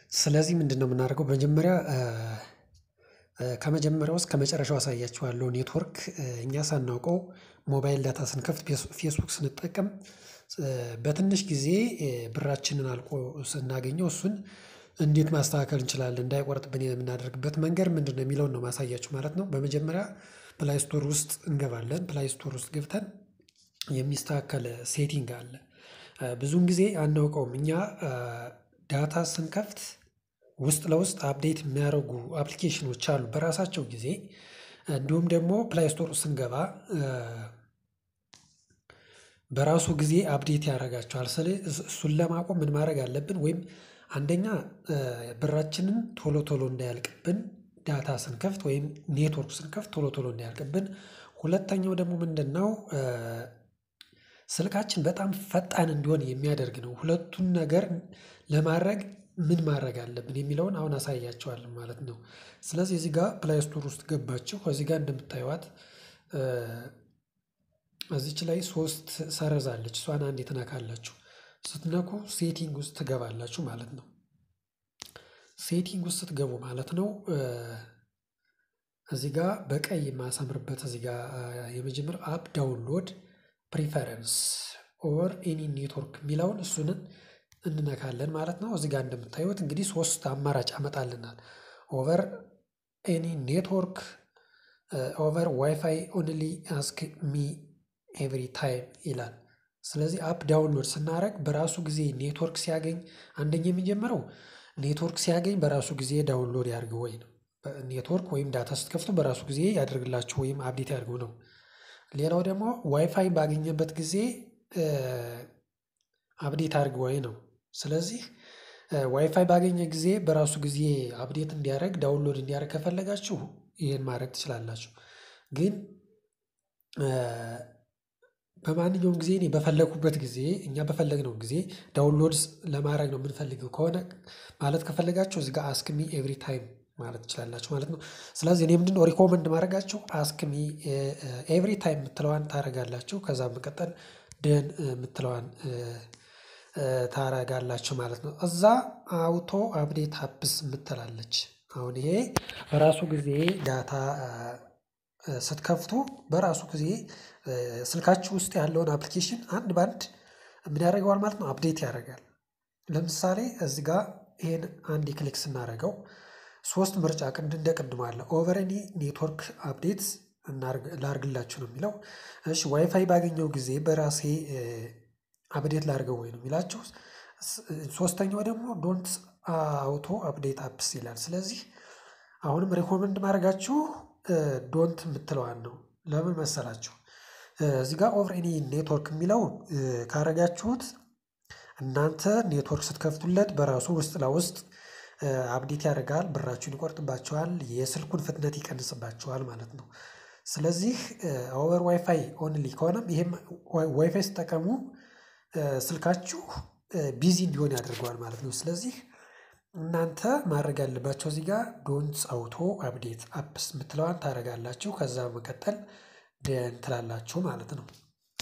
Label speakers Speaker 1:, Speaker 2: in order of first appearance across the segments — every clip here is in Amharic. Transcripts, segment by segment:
Speaker 1: ስለዚህ ምንድነው የምናደርገው በመጀመሪያ ከመጀመሪያው እስከ መጨረሻው አሳያችኋለሁ ኔትወርክ እኛ ሳናውቀው ሞባይል ዳታ ስንከፍት ፌስቡክ ስንጠቀም በትንሽ ጊዜ ብራችንን አልቆ ስናገኘው እሱን እንዴት ማስተካከል እንችላለን እንዳይቆርጥብን የምናደርግበት መንገድ ምንድነው የሚለውን ነው ማሳያችሁ ማለት ነው። በመጀመሪያ ፕላይ ስቶር ውስጥ እንገባለን ፕላይ ስቶር ውስጥ ገብተን የሚስተካከል ሴቲንግ አለ። ብዙን ጊዜ አናውቀውም እኛ ዳታ ስንከፍት ውስጥ ለውስጥ አፕዴት የሚያደርጉ አፕሊኬሽኖች አሉ በራሳቸው ጊዜ እንዲሁም ደግሞ ፕላይ ስቶር ስንገባ በራሱ ጊዜ አፕዴት ያደርጋቸዋል ስለዚህ እሱን ለማቆም ምን ማድረግ አለብን? ወይም አንደኛ ብራችንን ቶሎ ቶሎ እንዳያልቅብን ዳታ ስንከፍት ወይም ኔትወርክ ስንከፍት ቶሎ ቶሎ እንዳያልቅብን ሁለተኛው ደግሞ ምንድነው? ስልካችን በጣም ፈጣን እንዲሆን የሚያደርግ ነው ሁለቱን ነገር ለማድረግ ምን ማድረግ አለብን የሚለውን አሁን አሳያችኋለሁ ማለት ነው። ስለዚህ እዚህ ጋር ፕላይ ስቶር ውስጥ ገባችሁ እዚህ ጋር እንደምታዩት እዚች ላይ ሶስት ሰረዝ አለች እሷን አንዴ ትነካላችሁ ስትነኩ ሴቲንግ ውስጥ ትገባላችሁ ማለት ነው። ሴቲንግ ውስጥ ስትገቡ ማለት ነው። እዚህ ጋር በቀይ የማሰምርበት እዚህ ጋር የመጀመሪያው አፕ ዳውንሎድ ፕሪፈረንስ ኦር ኤኒ ኔትወርክ የሚለውን እሱንን እንነካለን ማለት ነው። እዚህ ጋር እንደምታዩት እንግዲህ ሶስት አማራጭ ያመጣልናል ኦቨር ኤኒ ኔትወርክ ኦቨር ዋይፋይ ኦንሊ አስክ ሚ ኤቭሪ ታይም ይላል። ስለዚህ አፕ ዳውንሎድ ስናደርግ በራሱ ጊዜ ኔትወርክ ሲያገኝ አንደኛ የሚጀምረው ኔትወርክ ሲያገኝ በራሱ ጊዜ ዳውንሎድ ያድርግ ወይ ነው ኔትወርክ ወይም ዳታ ስትከፍቱ በራሱ ጊዜ ያደርግላችሁ ወይም አፕዴት ያድርገው ነው። ሌላው ደግሞ ዋይፋይ ባገኘበት ጊዜ አፕዴት አድርግ ወይ ነው። ስለዚህ ዋይፋይ ባገኘ ጊዜ በራሱ ጊዜ አፕዴት እንዲያደርግ ዳውንሎድ እንዲያደርግ ከፈለጋችሁ ይሄን ማድረግ ትችላላችሁ። ግን በማንኛውም ጊዜ እኔ በፈለኩበት ጊዜ እኛ በፈለግነው ጊዜ ዳውንሎድ ለማድረግ ነው የምንፈልገው ከሆነ ማለት ከፈለጋችሁ እዚህ ጋር አስክ ሚ ኤቭሪ ታይም ማለት ትችላላችሁ ማለት ነው። ስለዚህ እኔ ምንድነው ሪኮመንድ ማድረጋችሁ አስክ ሚ ኤቭሪ ታይም የምትለዋን ታደርጋላችሁ ከዛ በመቀጠል ደን የምትለዋን ታደርጋላችሁ ማለት ነው። እዛ አውቶ አፕዴት አፕስ የምትል አለች አሁን ይሄ በራሱ ጊዜ ዳታ ስትከፍቱ በራሱ ጊዜ ስልካችሁ ውስጥ ያለውን አፕሊኬሽን አንድ በአንድ ምን ያደርገዋል ማለት ነው አፕዴት ያደርጋል። ለምሳሌ እዚህ ጋር ይሄን አንዴ ክሊክ ስናደርገው ሶስት ምርጫ ቅድ እንደ ቅድሙ አለ ኦቨር ኤኒ ኔትወርክ አፕዴት ላድርግላችሁ ነው የሚለው እሺ ዋይፋይ ባገኘው ጊዜ በራሴ አፕዴት ላድርገው ወይ ነው የሚላችሁ። ሶስተኛው ደግሞ ዶንት አውቶ አፕዴት አፕስ ይላል ስለዚህ አሁንም ሪኮመንድ ማድረጋችሁ ዶንት የምትለዋን ነው ለምን መሰላችሁ? እዚህ ጋር ኦቨር ኤኒ ኔትወርክ የሚለው ካደረጋችሁት እናንተ ኔትወርክ ስትከፍቱለት በራሱ ውስጥ ለውስጥ አፕዴት ያደርጋል ብራችሁን ይቆርጥባችኋል የስልኩን ፍጥነት ይቀንስባችኋል ማለት ነው። ስለዚህ ኦቨር ዋይፋይ ኦንሊ ከሆነም ይሄም ዋይፋይ ስትጠቀሙ ስልካችሁ ቢዚ እንዲሆን ያደርገዋል ማለት ነው። ስለዚህ እናንተ ማድረግ ያለባችሁ እዚህ ጋር ዶንት አውቶ አፕዴት አፕስ የምትለዋን ታደርጋላችሁ ከዛ በመቀጠል ደን ትላላችሁ ማለት ነው።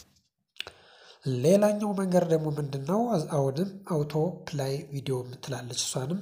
Speaker 1: ሌላኛው መንገድ ደግሞ ምንድነው? አሁንም አውቶ ፕላይ ቪዲዮ የምትላለች እሷንም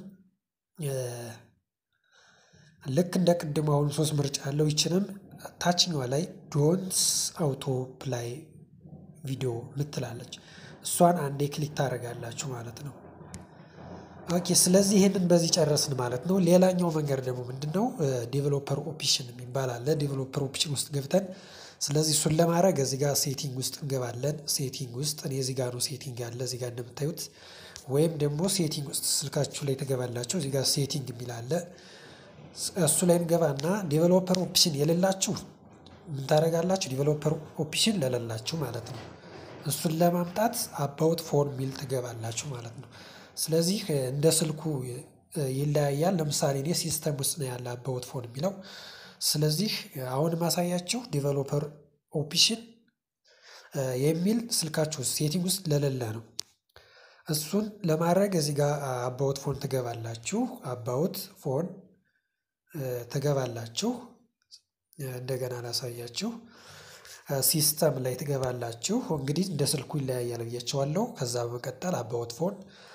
Speaker 1: ልክ እንደ ቅድሙ አሁን ሶስት ምርጫ አለው ይቺንም ታችኛዋ ላይ ዶንት አውቶ ፕላይ ቪዲዮ የምትል አለች እሷን አንዴ ክሊክ ታደርጋላችሁ ማለት ነው። ኦኬ ስለዚህ ይሄንን በዚህ ጨረስን ማለት ነው። ሌላኛው መንገድ ደግሞ ምንድነው? ዴቨሎፐር ኦፕሽን የሚባል አለ ዴቨሎፐር ኦፕሽን ውስጥ ገብተን ስለዚህ እሱን ለማድረግ እዚህ ጋር ሴቲንግ ውስጥ እንገባለን ሴቲንግ ውስጥ እኔ እዚህ ጋር ነው ሴቲንግ ያለ እዚህ ጋር እንደምታዩት ወይም ደግሞ ሴቲንግ ውስጥ ስልካችሁ ላይ ትገባላችሁ እዚህ ጋር ሴቲንግ የሚል አለ። እሱ ላይ እንገባና ዴቨሎፐር ኦፕሽን የሌላችሁ ምን ታደርጋላችሁ ዴቨሎፐር ኦፕሽን ለሌላችሁ ማለት ነው። እሱን ለማምጣት አባውት ፎን የሚል ትገባላችሁ ማለት ነው። ስለዚህ እንደ ስልኩ ይለያያል ለምሳሌ እኔ ሲስተም ውስጥ ነው ያለ አባውት ፎን የሚለው ስለዚህ አሁን ማሳያችሁ ዴቨሎፐር ኦፕሽን የሚል ስልካችሁ ውስጥ ሴቲንግ ውስጥ ለሌለ ነው። እሱን ለማድረግ እዚህ ጋር አባውት ፎን ትገባላችሁ አባውት ፎን ትገባላችሁ እንደገና ላሳያችሁ ሲስተም ላይ ትገባላችሁ እንግዲህ እንደ ስልኩ ይለያያል ብያችኋለሁ ከዛ በመቀጠል አባውት ፎን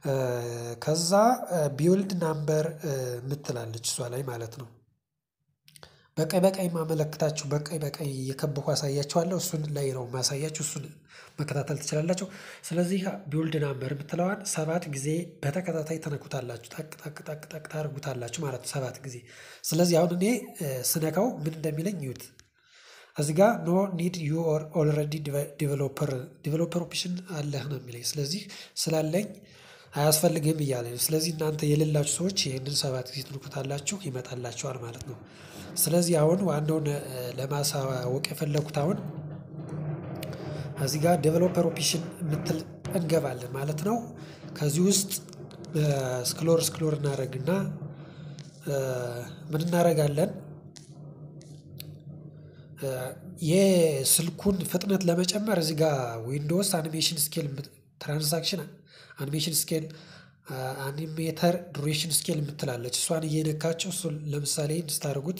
Speaker 1: ከዛ ቢውልድ ናምበር የምትላለች እሷ ላይ ማለት ነው። በቀይ በቀይ ማመለክታችሁ በቀይ በቀይ የከበኩ አሳያችኋለሁ እሱን ላይ ነው ማሳያችሁ እሱን መከታተል ትችላላችሁ። ስለዚህ ቢውልድ ናምበር የምትለዋን ሰባት ጊዜ በተከታታይ ተነኩታላችሁ ጠቅ ጠቅ ጠቅ ጠቅ ታደርጉታላችሁ ማለት ነው። ሰባት ጊዜ ስለዚህ አሁን እኔ ስነካው ምን እንደሚለኝ ይዩት። እዚህ ጋር ኖ ኒድ ዩ ኦር ኦልሬዲ ዲቨሎፐር ዲቨሎፐር ኦፕሽን አለህ ነው የሚለኝ ስለዚህ ስላለኝ አያስፈልግም እያለ ነው። ስለዚህ እናንተ የሌላችሁ ሰዎች ይህንን ሰባት ጊዜ ትንኩታላችሁ ይመጣላችኋል ማለት ነው። ስለዚህ አሁን ዋናውን ለማሳወቅ የፈለኩት አሁን እዚህ ጋር ዴቨሎፐር ኦፕሽን የምትል እንገባለን ማለት ነው። ከዚህ ውስጥ ስክሎር ስክሎር እናደርግና ምን እናደርጋለን? የስልኩን ፍጥነት ለመጨመር እዚህ ጋር ዊንዶውስ አኒሜሽን ስኬል ትራንዛክሽን አኒሜሽን ስኬል አኒሜተር ዱሬሽን ስኬል የምትላለች እሷን እየነካቸው እሱን ለምሳሌ እንድታደርጉት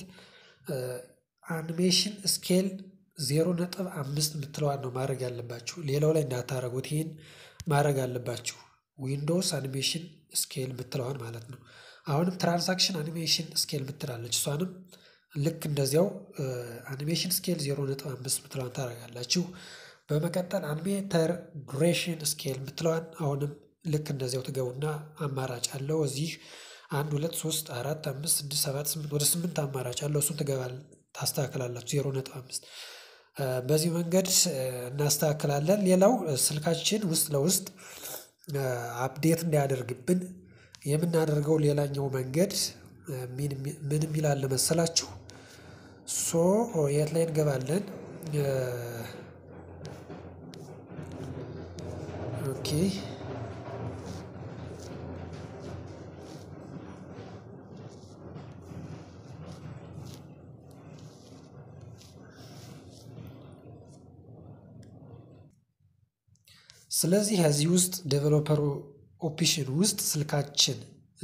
Speaker 1: አኒሜሽን ስኬል ዜሮ ነጥብ አምስት የምትለዋን ነው ማድረግ ያለባችሁ ሌላው ላይ እንዳታደርጉት ይሄን ማድረግ አለባችሁ ዊንዶውስ አኒሜሽን ስኬል የምትለዋን ማለት ነው። አሁንም ትራንዛክሽን አኒሜሽን ስኬል የምትላለች እሷንም ልክ እንደዚያው አኒሜሽን ስኬል ዜሮ ነጥብ አምስት የምትለዋን ታደርጋላችሁ። በመቀጠል አኒሜተር ዱሬሽን ስኬል የምትለዋን አሁንም ልክ እንደዚያው ትገቡና አማራጭ አለው እዚህ አንድ ሁለት ሶስት አራት አምስት ስድስት ሰባት ስምንት ወደ ስምንት አማራጭ አለው እሱን ትገባል ታስተካክላላችሁ ዜሮ ነጥብ አምስት በዚህ መንገድ እናስተካክላለን። ሌላው ስልካችን ውስጥ ለውስጥ አፕዴት እንዳያደርግብን የምናደርገው ሌላኛው መንገድ ምን የሚል አለ መሰላችሁ? ሶ የት ላይ እንገባለን? ኦኬ ስለዚህ ከዚህ ውስጥ ዴቨሎፐር ኦፕሽን ውስጥ ስልካችን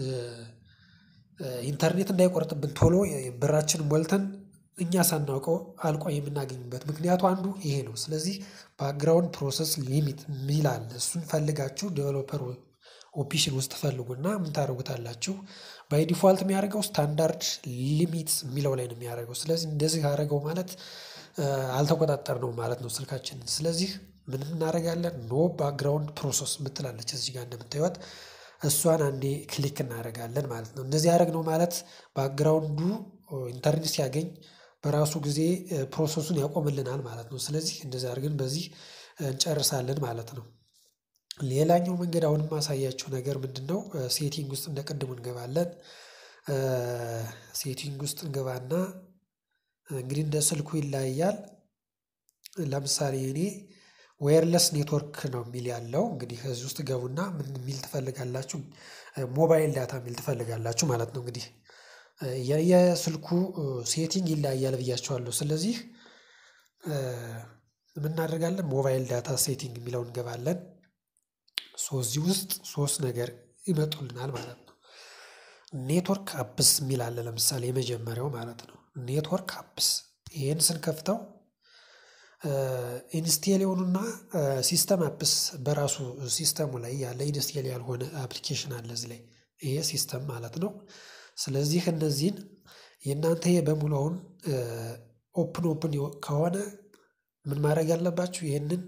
Speaker 1: ኢንተርኔት እንዳይቆርጥብን ቶሎ ብራችንን ሞልተን እኛ ሳናውቀው አልቆ የምናገኝበት ምክንያቱ አንዱ ይሄ ነው። ስለዚህ ባክግራውንድ ፕሮሰስ ሊሚት የሚል አለ እሱን ፈልጋችሁ ዴቨሎፐር ኦፕሽን ውስጥ ፈልጉና ምን ታደርጉታላችሁ? ባይ ዲፎልት የሚያደርገው ስታንዳርድ ሊሚት የሚለው ላይ ነው የሚያደርገው ስለዚህ እንደዚህ ካደረገው ማለት አልተቆጣጠርነውም ማለት ነው። ስልካችንን ስለዚህ ምን እናደርጋለን ኖ ባክግራውንድ ፕሮሰስ የምትላለች እዚህ ጋር እንደምታዩት እሷን አንዴ ክሊክ እናደርጋለን ማለት ነው። እንደዚህ ያደረግነው ማለት ባክግራውንዱ ኢንተርኔት ሲያገኝ በራሱ ጊዜ ፕሮሰሱን ያቆምልናል ማለት ነው። ስለዚህ እንደዚህ አድርገን በዚህ እንጨርሳለን ማለት ነው። ሌላኛው መንገድ አሁንም የማሳያችሁ ነገር ምንድነው? ሴቲንግ ውስጥ እንደ ቅድሙ እንገባለን። ሴቲንግ ውስጥ እንገባና እንግዲህ እንደ ስልኩ ይለያያል። ለምሳሌ እኔ ዌየርለስ ኔትወርክ ነው የሚል ያለው እንግዲህ ከዚህ ውስጥ ገቡና ምን የሚል ትፈልጋላችሁ? ሞባይል ዳታ የሚል ትፈልጋላችሁ ማለት ነው። እንግዲህ የስልኩ ሴቲንግ ይለያያል ብያችኋለሁ ስለዚህ ምን እናደርጋለን ሞባይል ዳታ ሴቲንግ የሚለውን እንገባለን። ሶ እዚህ ውስጥ ሶስት ነገር ይመጡልናል ማለት ነው። ኔትወርክ አፕስ የሚል አለ ለምሳሌ የመጀመሪያው ማለት ነው። ኔትወርክ አፕስ ይሄን ስንከፍተው ኢንስቴል የሆኑና ሲስተም አፕስ በራሱ ሲስተሙ ላይ ያለ ኢንስቴል ያልሆነ አፕሊኬሽን አለ እዚህ ላይ ይሄ ሲስተም ማለት ነው። ስለዚህ እነዚህን የእናንተ ይሄ በሙሉ አሁን ኦፕን ኦፕን ከሆነ ምን ማድረግ አለባችሁ? ይህንን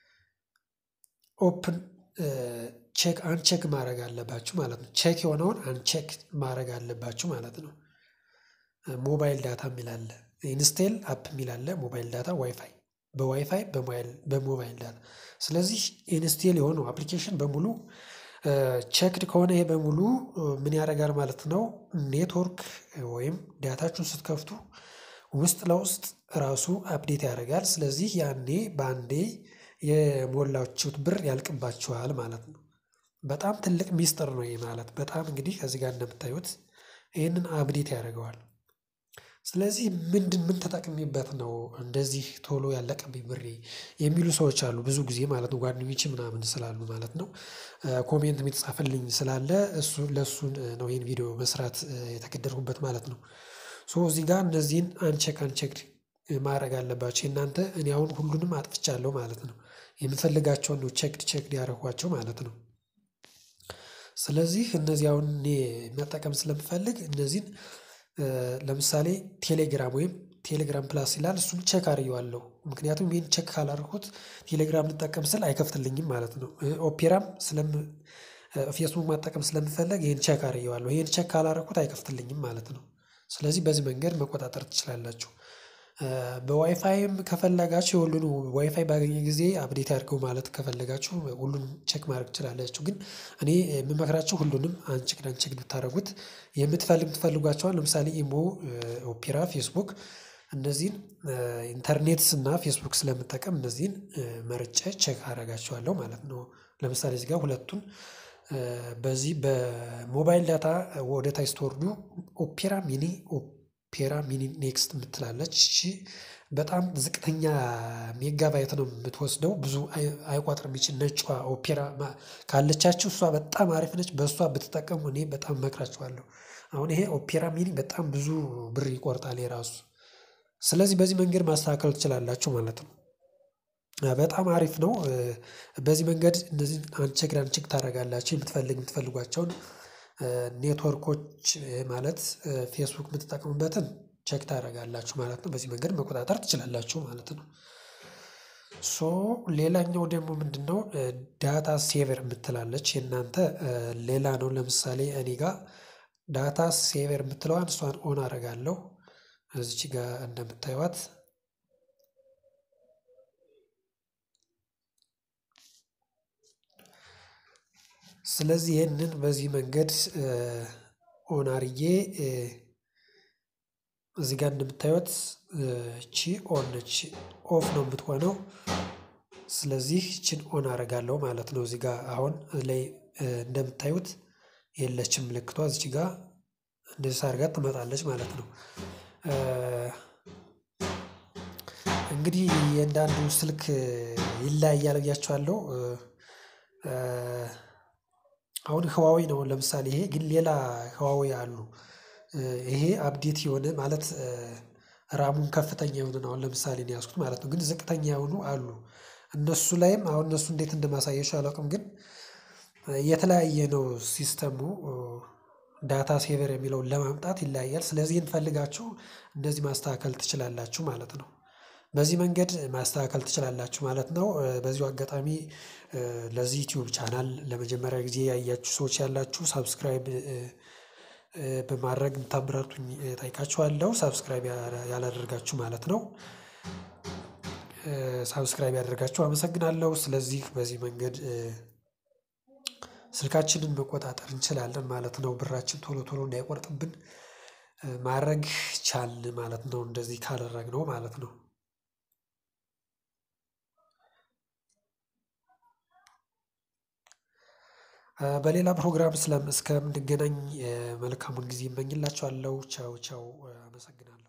Speaker 1: ኦፕን ቼክ አንቼክ ማድረግ አለባችሁ ማለት ነው። ቼክ የሆነውን አንቼክ ማድረግ አለባችሁ ማለት ነው። ሞባይል ዳታ የሚል አለ ኢንስቴል አፕ የሚል አለ ሞባይል ዳታ ዋይፋይ በዋይፋይ በሞባይል ዳታ ስለዚህ ኢንስቴል የሆነው አፕሊኬሽን በሙሉ ቼክድ ከሆነ ይሄ በሙሉ ምን ያደርጋል ማለት ነው። ኔትወርክ ወይም ዳታችሁን ስትከፍቱ ውስጥ ለውስጥ ራሱ አፕዴት ያደርጋል ስለዚህ ያኔ በአንዴ የሞላችሁት ብር ያልቅባችኋል ማለት ነው። በጣም ትልቅ ሚስጥር ነው ይሄ ማለት በጣም እንግዲህ ከዚህ ጋር እንደምታዩት ይህንን አፕዴት ያደርገዋል። ስለዚህ ምንድን ምን ተጠቅሜበት ነው እንደዚህ ቶሎ ያለቀብኝ ብሬ የሚሉ ሰዎች አሉ ብዙ ጊዜ ማለት ነው ጓደኞቼ ምናምን ስላሉ ማለት ነው። ኮሜንት የሚጻፍልኝ ስላለ እሱ ለእሱን ነው ይሄን ቪዲዮ መስራት የተገደድኩበት ማለት ነው። ሶ እዚህ ጋር እነዚህን አንቼክ አንቼክድ ማድረግ አለባችሁ የእናንተ እኔ አሁን ሁሉንም አጥፍቻለሁ ማለት ነው። የምፈልጋቸውን ነው ቼክድ ቼክድ ያደረኳቸው ማለት ነው። ስለዚህ እነዚህ አሁን እኔ መጠቀም ስለምፈልግ እነዚህን ለምሳሌ ቴሌግራም ወይም ቴሌግራም ፕላስ ይላል እሱን ቼክ አድርጌዋለሁ ምክንያቱም ይሄን ቼክ ካላደረኩት ቴሌግራም ልጠቀም ስል አይከፍትልኝም ማለት ነው። ኦፔራም ስለም ፌስቡክ መጠቀም ስለምፈልግ ይሄን ቼክ አድርጌዋለሁ ይሄን ቼክ ካላደረኩት አይከፍትልኝም ማለት ነው። ስለዚህ በዚህ መንገድ መቆጣጠር ትችላላችሁ። በዋይፋይም ከፈለጋችሁ የሁሉን ዋይፋይ ባገኘ ጊዜ አፕዴት ያድርገው ማለት ከፈለጋችሁ ሁሉንም ቼክ ማድረግ ትችላላችሁ ግን እኔ የምመክራችሁ ሁሉንም አንቼክድ አንቼክድ ብታደርጉት የምትፈልግ የምትፈልጓቸውን ለምሳሌ ኢሞ ኦፔራ ፌስቡክ እነዚህን ኢንተርኔት እና ፌስቡክ ስለምጠቀም እነዚህን መርጬ ቼክ አደርጋቸዋለሁ ማለት ነው። ለምሳሌ እዚህ ጋር ሁለቱን በዚህ በሞባይል ዳታ ወደ ታች ስትወርዱ ኦፔራ ሚኒ ኦፔራ ሚኒ ኔክስት የምትላለች እሺ በጣም ዝቅተኛ ሜጋባይት ነው የምትወስደው ብዙ አይቆጥርም ይቺ ነጯ ኦፔራ ካለቻችሁ እሷ በጣም አሪፍ ነች በእሷ ብትጠቀሙ እኔ በጣም እመክራችኋለሁ። አሁን ይሄ ኦፔራ ሚኒ በጣም ብዙ ብር ይቆርጣል የራሱ ስለዚህ በዚህ መንገድ ማስተካከል ትችላላችሁ ማለት ነው። በጣም አሪፍ ነው። በዚህ መንገድ እነዚህን አንቼክድ አንቼክ ታደርጋላችሁ የምትፈልግ የምትፈልጓቸውን ኔትወርኮች ማለት ፌስቡክ የምትጠቀሙበትን ቼክ ታደርጋላችሁ ማለት ነው። በዚህ መንገድ መቆጣጠር ትችላላችሁ ማለት ነው። ሶ ሌላኛው ደግሞ ምንድነው? ዳታ ሴቨር የምትላለች የእናንተ ሌላ ነው ለምሳሌ እኔ ጋር ዳታ ሴቨር የምትለዋን እሷን ኦን አደርጋለሁ። እዚች ጋር እንደምታዩት ስለዚህ ይህንን በዚህ መንገድ ኦን አድርጌ እዚህ ጋር እንደምታዩት እቺ ኦን ነች ኦፍ ነው የምትሆነው። ስለዚህ ይቺን ኦን አደርጋለሁ ማለት ነው። እዚህ ጋር አሁን ላይ እንደምታዩት የለችም ምልክቷ እዚች ጋር እንደዚህ ሳደርጋት ትመጣለች ማለት ነው። እንግዲህ የእያንዳንዱ ስልክ ይለያያል ብያችኋለሁ። አሁን ህዋዌ ነው ለምሳሌ ይሄ ግን ሌላ ህዋዌ አሉ። ይሄ አፕዴት የሆነ ማለት ራሙን ከፍተኛ የሆነ ነው አሁን ለምሳሌ ነው የያዝኩት ማለት ነው። ግን ዝቅተኛ የሆኑ አሉ። እነሱ ላይም አሁን እነሱ እንዴት እንደማሳያችሁ አላውቅም ግን የተለያየ ነው ሲስተሙ። ዳታ ሴቨር የሚለውን ለማምጣት ይለያያል ስለዚህ ይሄን ፈልጋችሁ እንደዚህ ማስተካከል ትችላላችሁ ማለት ነው። በዚህ መንገድ ማስተካከል ትችላላችሁ ማለት ነው። በዚሁ አጋጣሚ ለዚህ ዩቲዩብ ቻናል ለመጀመሪያ ጊዜ ያያችሁ ሰዎች ያላችሁ ሳብስክራይብ በማድረግ እንድታበረታቱኝ እጠይቃችኋለሁ ሳብስክራይብ ያላደረጋችሁ ማለት ነው። ሳብስክራይብ ያደረጋችሁ አመሰግናለሁ። ስለዚህ በዚህ መንገድ ስልካችንን መቆጣጠር እንችላለን ማለት ነው። ብራችን ቶሎ ቶሎ እንዳይቆርጥብን ማድረግ ቻልን ማለት ነው። እንደዚህ ካደረግነው ማለት ነው። በሌላ ፕሮግራም እስከምንገናኝ መልካሙን ጊዜ እመኝላችኋለሁ ቻው ቻው አመሰግናለሁ